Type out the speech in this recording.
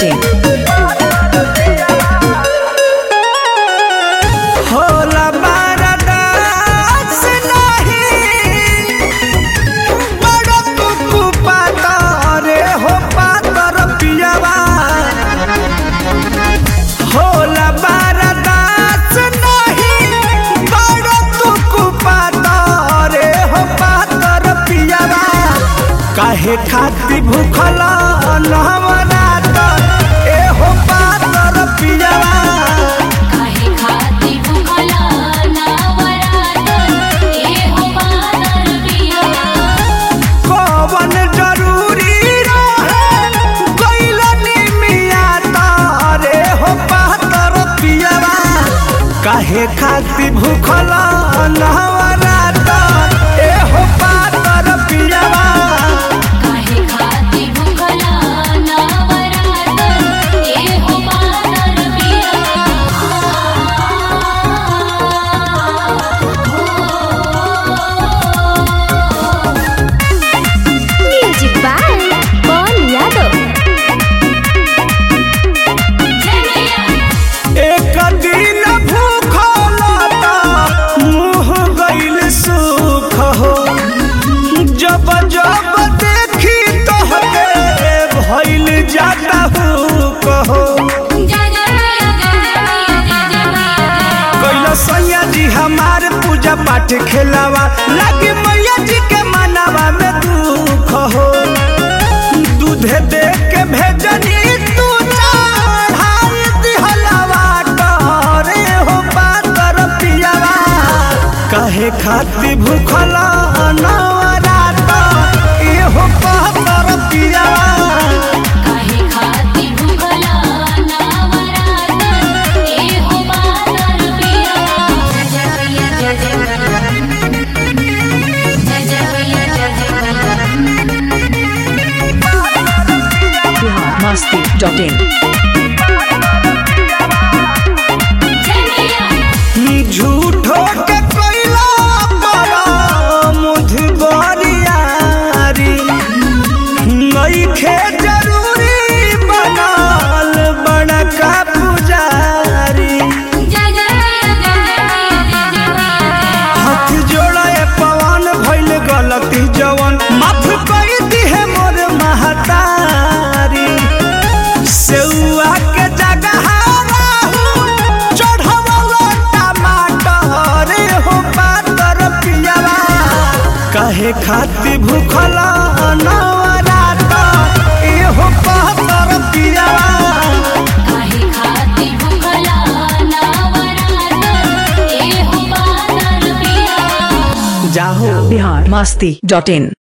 masti.in. होला बारदास नाही बड़ कुकु पातर हो पातर पियावा होला बारदास नाही बड़ कुकु पातर हो पातर पियावा काहे खाती भूखल नवरात ए हो पातर पियावा काहे खाती भूखला नवरात्र ए हो पातर पिया कवन जरूरी रहे गइलनी मिया तारे हो पातर पियवा काहे खाती भूखल नवरात ए हो पातर पियवा काहे खाती भूखला नवरात्र ए हो पातर पिया म्यूजिक बाय पवन यादव जनिया एक दिन भूखल त मुँह गइल सुख हो जब जब देखी तोहके भइल जाता हूँ कहो जनिया जनिया जनिया कैला सैया जी हमार पूजा पाठ खेलावा लागे मैया जी के मनावा में दुख हो दूधे दे के भेजनी तू चढ़ाई दिहलावा टरे हो पातर पियावा कहे खाती भूखल नवरात ए हो पातर पियावा काहे खाती भूखला नवरात्र ए हो पातर पिया जय जय जय जय जय जय भैया जय जय Bihar masti.in. जनिया झूठो के कोइला बड़ा मुधबरियारी नइखे जरूरी बनाल बड़का पुजारी जय जय जय जय जय हाथ जोड़े पवन भइल गलती जवन माफ कर दिहे मोर महतारी सेउआ के जगह राहु चढ़वलो टमाटर हो पातर पियावा कहे खाती भूखल नवरात ए हो पातर पियावा काहे खाती भूखला नवरात्र ए हो पातर पिया जाहो Bihar masti.in.